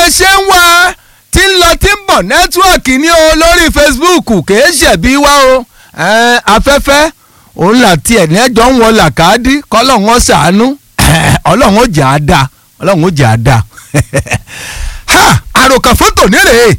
ṣe ń wá tí ń lọ tí ń bọ̀ nẹ́tíwọ̀kì ní o lórí Facebook kìí ṣẹ̀bi wá o Ẹ̀, afẹ́fẹ́ òun là tiẹ̀ ní ẹjọ́ ń wọ làkàdí kọ́lọ́hún ó ṣàánú ọlọ́run ó jẹ́ àdá ọlọ́run ó jẹ́ àdá ha àròkàn fótò nírèé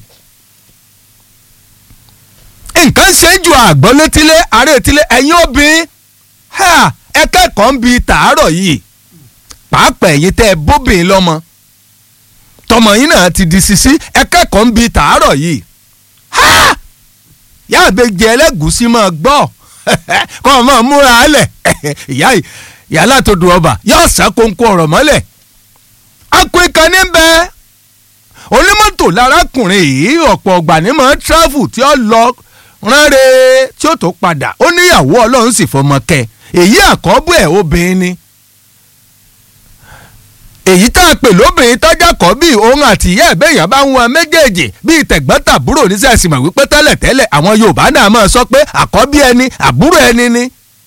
nǹkan ṣe ju àgbọ̀n létílé àárẹ̀ etílé ẹ̀yin obìnrin ha ẹ kẹ́kọ̀ọ́ ń bi tàárọ̀ yìí pàápàá ẹ̀yin tẹ́ ẹ bóbìnrin lọ́mọ tọmọ yín náà ti di sisi ẹ kẹ́kọ̀ọ́ ń bi tàárọ̀ yìí ha yá àbẹ̀jẹ ẹlẹ́gùsí máa gbọ́ kọ́ ọ máa múra álẹ̀ ìyá yìí ìyá látòdù ọba yóò ṣàkóńkó ọ̀rọ̀ mọ́lẹ̀ akọ ìkànnì bẹ́ẹ̀ onímọ́tò lárákùnrin yìí ọ̀pọ̀ ọgbà ní mọ́ travel tí ó lọ ránre tí ó tó padà ó níyàwó ọlọ́run sì fọmọ kẹ èyí àkọ́bù ẹ̀ obìnrin ni èyí tá a pè lóbìnrin tọ́jà kọ́ bí òun àti ìyá ẹ̀bẹ̀yàn bá ń wọn méjèèjì bíi tẹ̀gbọ́n-tàbúrò oníṣẹ́sì mọ̀ wípé tẹ́lẹ̀tẹ́lẹ̀ àwọn Yorùbá náà máa sọ pé àkọ́bí ẹni àbúrò ẹni ni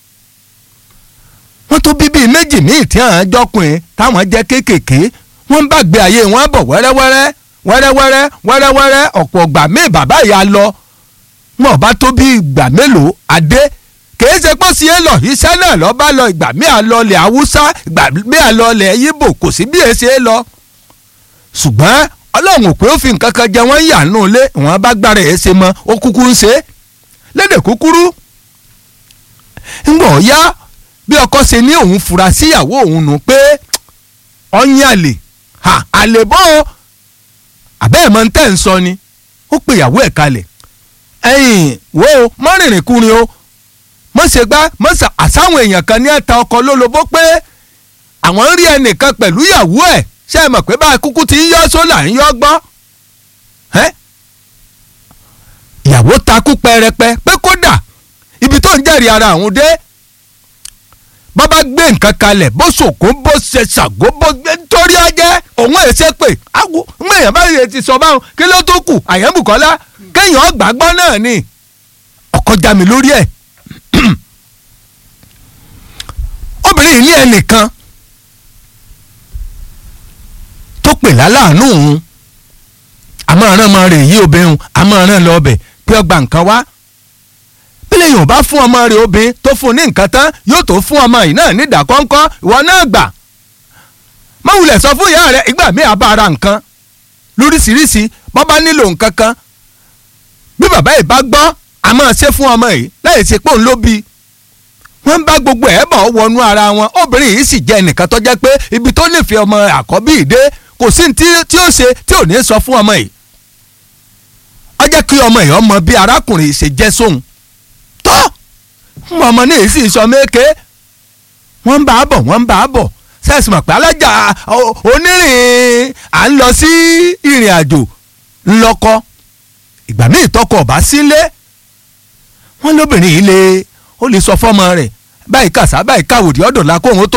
wọ́n tó bí bíi méjì míì tí àwọn jọkùnrin táwọn jẹ́ kéékèèké wọ́n ń bàgbé ayé wọn bọ̀ wẹ́rẹ́wẹ́rẹ́ wẹ́rẹ́wẹ́rẹ́ wẹ́rẹ́wẹ́rẹ́ ọ̀pọ̀ ọgbà míì bàbá ìyá lọ wọn bá tó bí ìgbà mélòó adé kìí ṣe pé sí èlò iṣẹ́ náà lọ́ bá lọ ìgbà míì àlọ́lẹ̀ haúsá ìgbà míì àlọ́lẹ̀ yíbò kò sí bí èsì é lọ. ṣùgbọ́n ọlọ́run ò pé ó fi nǹkan kan jẹ wọ́n yà nù lé wọn bá gbára ẹ̀ ṣe mọ́ ó kúkú ń ṣe é lédè kúkúrú. ńgbọ̀ ya bí ọkọ ṣe ní òun fura síyàwó òun nù pé ọyìn àlè àlè bọ́ àbẹ́ẹ̀ mọ́ ń tẹ̀ ń sọ ni ó pe ìyàwó ẹ̀ kalẹ̀ ẹ̀yìn wo mọ́rìnrìn kúrin o mọ̀ ṣe gbá mọ̀ ṣe àsáwọn èèyàn kan ní ẹ̀ta ọkọ̀ lólobó pé àwọn ń rí ẹnìkan pẹ̀lú ìyàwó ẹ̀ ṣe é mọ̀ pé bá a kúkú ti ń yọ́ sólà ń yọ́ gbọ́ ìyàwó takú pẹrẹpẹ pé kódà ibi tó ń jẹ́rìí ara àwọn dé bọ́ bá gbé nǹkan kalẹ̀ bó ṣòkó bó ṣe ṣàgó bó gbé nítorí ọjẹ́ òun ẹ̀ ṣe pé àwọ̀ ń èèyàn báyìí ti sọ báwọn kí ló tó kù àyẹ̀bùkọ́lá kéèyàn gbàgbọ́ náà ni ọkọ já mi lórí ẹ̀ obìnrin yìí ní ẹnìkan tó pè láláàánú òun àmọ́ ọ̀ràn ọmọ rẹ̀ yí obìnrin àmọ́ ọ̀ràn lọ ọbẹ̀ pé ọgbà nǹkan wá bílẹ̀ yóò bá fún ọmọ rẹ̀ obìnrin tó fún ní nǹkan tán yóò tó fún ọmọ yìí náà ní ìdákọ́ńkọ́ ìwọ náà gbà mọ̀wulẹ̀ sọ fún ìyá rẹ̀ ìgbà míì àbá ara nǹkan lóríṣiríṣi bọ́ bá nílò nǹkan kan bí bàbá yìí bá gbọ́ a máa ṣe fún ọmọ yìí láì ṣe pé òun ló bí wọ́n bá gbogbo ẹ̀ bọ̀ wọnú ara wọn obìnrin yìí sì jẹ́ ẹnìkan tó jẹ́ pé ibi tó nífẹ̀ẹ́ ọmọ àkọ́bí ìdé kò sí tí tí ó ṣe tí ò ní sọ fún ọmọ yìí ó jẹ́ kí ọmọ yìí ọmọ bí arákùnrin ṣe jẹ́ sóhun tó ọmọ náà sì sọ méke wọ́n ń bá a bọ̀ wọ́n ń bá a bọ̀ sẹ́ẹ̀sì mọ̀ pé alájà onírìn à ń lọ sí ìrìn àjò ńlọkọ ìgbà míì tọkọ ọba sílé wọn lóbìnrin yìí lè ó lè sọ fọmọ rẹ̀ báyìí kàṣá báyìí káwòdì ọdọ la kóhun tó